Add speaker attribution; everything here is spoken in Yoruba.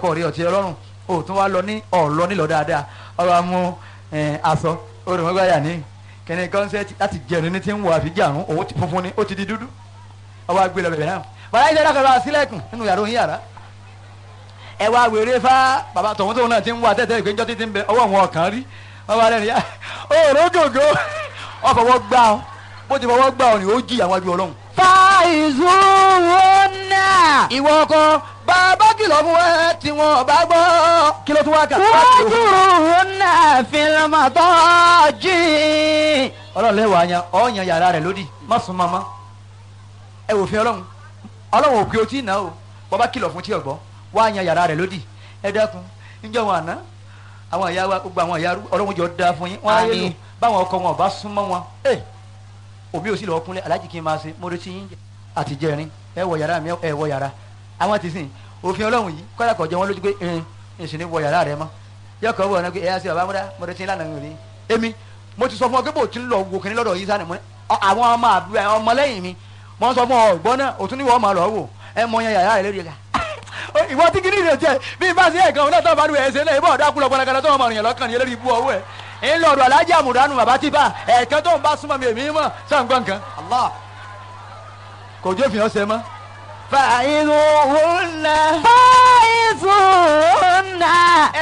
Speaker 1: kọ̀ rí ọtí ọlọ́run o tún wá lọ ní ọ̀lọ́ nílọ dáadáa ọ̀rọ̀ amú aṣọ olùmọ̀gbáyà ní kẹ́ni kọ́nsẹ́tì láti jẹun ní ti ń wọ àfijáàrún òun ti funfun ni ó ti di dúdú ọwọ́ agbé lọ bẹ̀rẹ̀ náà bàbá yìí dákọ̀ bá sílẹ̀kùn nínú yàrá òun yàrá ẹ wá wèrè fá bàbá tọ̀hún tóun náà ti ń wá tẹ́tẹ́ ìpéjọ́ títí ń bẹ ọwọ́ wọn ọ̀kan rí wọ́n bá lẹ́nu yá òòró gògó wọ́n fọwọ́ gbá ọ bó ti fọwọ́ gbá ọ ni ó jí àwọn ajú ọlọ́run.
Speaker 2: fàìzúnà.
Speaker 1: ìwọ ọkọ bàbá kìlọ̀ fún ẹ tí wọn bá gbọ́ kí ló tún wá kà.
Speaker 2: wàjúrúnà fìlmọ̀tọ́jì.
Speaker 1: ọlọ́run lẹ́wọ̀ àyàn ọ̀yàn yàrá rẹ̀ lódì má sùn mọ́mọ́ ẹ wò fi ọlọ́run ọlọ́run ò pé o tí ì ná o bàbá kìlọ̀ fún tí ò gbọ́ wá yan yàrá rẹ̀ lódì ẹ dákun níjọ́ wọn àná àwọn ìyá wa gbogbo àwọn ìyá ọlọ́run jọ da fún yín wọn á yé lò báwọn ọkọ wọn ò bá súnmọ́ wọn ẹ òbí ò sì lọ kúnlẹ̀ aláàjì kí n máa ṣe mo retí yín àti jẹrin ẹ wọ yàrá mi ẹ wọ yàrá àwọn ti sìn òfin ọlọ́run yìí kọ́dà kọjá wọn lójú pé ẹ ẹ sì ní wọ yàrá rẹ mọ́ yọkọ̀ wọ̀ ọ́nà pé ẹ yá sí bàbá múdá mo retí lánàá mi ò rí èmi mo ti sọ fún ọ pé bò tí ń lọ wò kíní lọ́dọ̀ yìí sani mo ní àwọn ọmọ àbúrò ọmọlẹ́yìn mi mo sọ fún ọ ọgbọ́n náà òtún ní wọ́n máa lọ wò ẹ mọ yan yàrá rẹ lórí ẹ̀ka ìwọ tí kìíní rẹ tiẹ bí bá sí ẹ̀kan ọ̀nà tó bá dùn ẹ̀sẹ̀ náà ìbọn ọ̀dà kúlọ̀ pọnakana tó wọn mọ̀ rìnyẹn lọ́kàn ní eléyìí bú ọwọ́ ẹ̀ ń lọ ọ̀dọ̀ alájà àmùdánù bàbá tí bá ẹ̀ẹ̀kan tó ń bá súnmọ́ mi èmi mọ̀ sàǹgbọ̀n nǹkan Allah kò jó fi hàn ṣe mọ́.
Speaker 2: fàìzúnà. fàìzúnà.